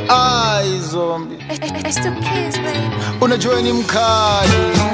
Ai, zombi It's two kids, baby. unajua ni mkali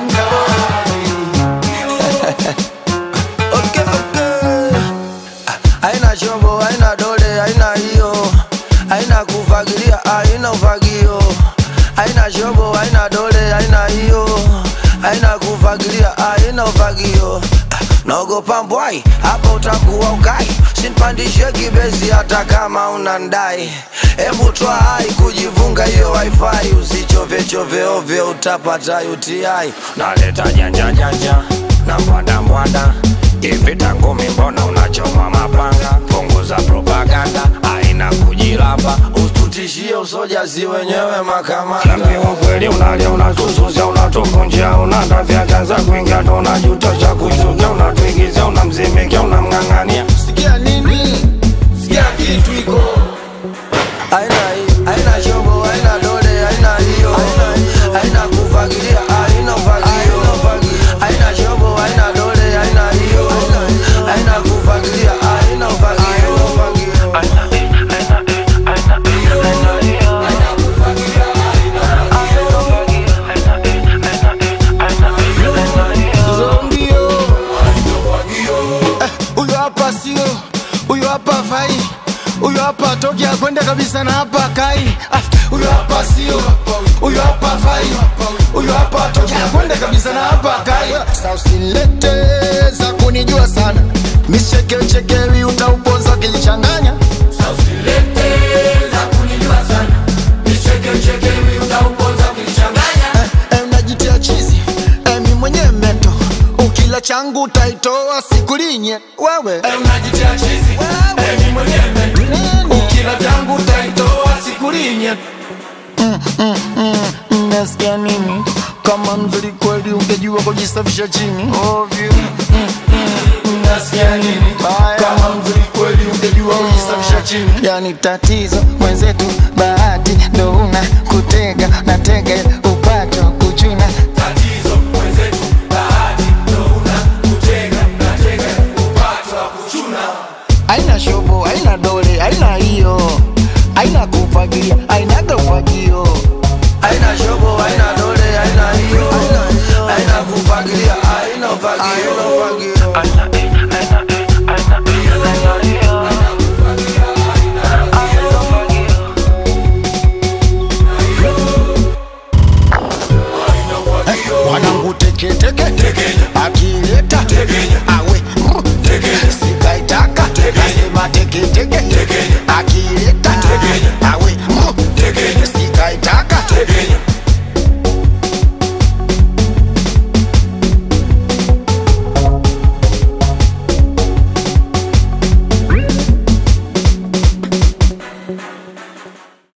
Okay, okay. Ah, Haina chombo, haina dole, haina hiyo, haina kufagilia, haina ufagio. Haina chombo, haina dole, haina hiyo, haina kufagilia, haina ufagio. Ah, Naogopa mbwai, hapa utakuwa ukai, sinpandishe kibezi hata kama unandai. Hebu twa hai kujivunga hiyo wifi, usichove chove ovyo, utapata UTI. Naleta janja janja na mbwanda mbwanda hivi tangumi, mbona unachoma mapanga? Punguza propaganda, aina kujilamba, usitutishie usojazi wenyewe makamanda. Naambiwa kweli unalia, unatususia, unatukunjia, unatafya kaza kuingia, ndo unajuta cha kuchukia, unatuigizia, unamzimikia, unamng'ang'ania sikia nini sikia kitu iko aina hii, aina shobo, aina dole, aina hiyo, aina kufagilia, aina ufagio, aina shobo, aina dole, aina hiyo, aina kufagilia, aina ufagio. zombio Eh, huyo hapa sio huyo hapa fai huyo hapa toki akwende kabisa na hapa kai Ah, huyo hapa sio huyo hapa fai huyo hapa toki akwende kabisa na hapa kai Sasa usilete za kunijua sana michekechekewi utauponza kilichanganya Eh, eh, unajitia chizi eh, mi mwenye meto ukila changu utaitoa sikulinye wewe eh, unajitia chizi eh, mi mwenye meto ukila changu utaitoa sikulinye Nasikia nini kama mzuri kweli ungejua kujisafisha chini ovyo Nasikia nini kama mzuri kweli ungejua kujisafisha chini yani tatizo mwenzetu bahati ndo una kutega na tega upato kuchuna aina shobo aina dole aina hiyo aina kufagilia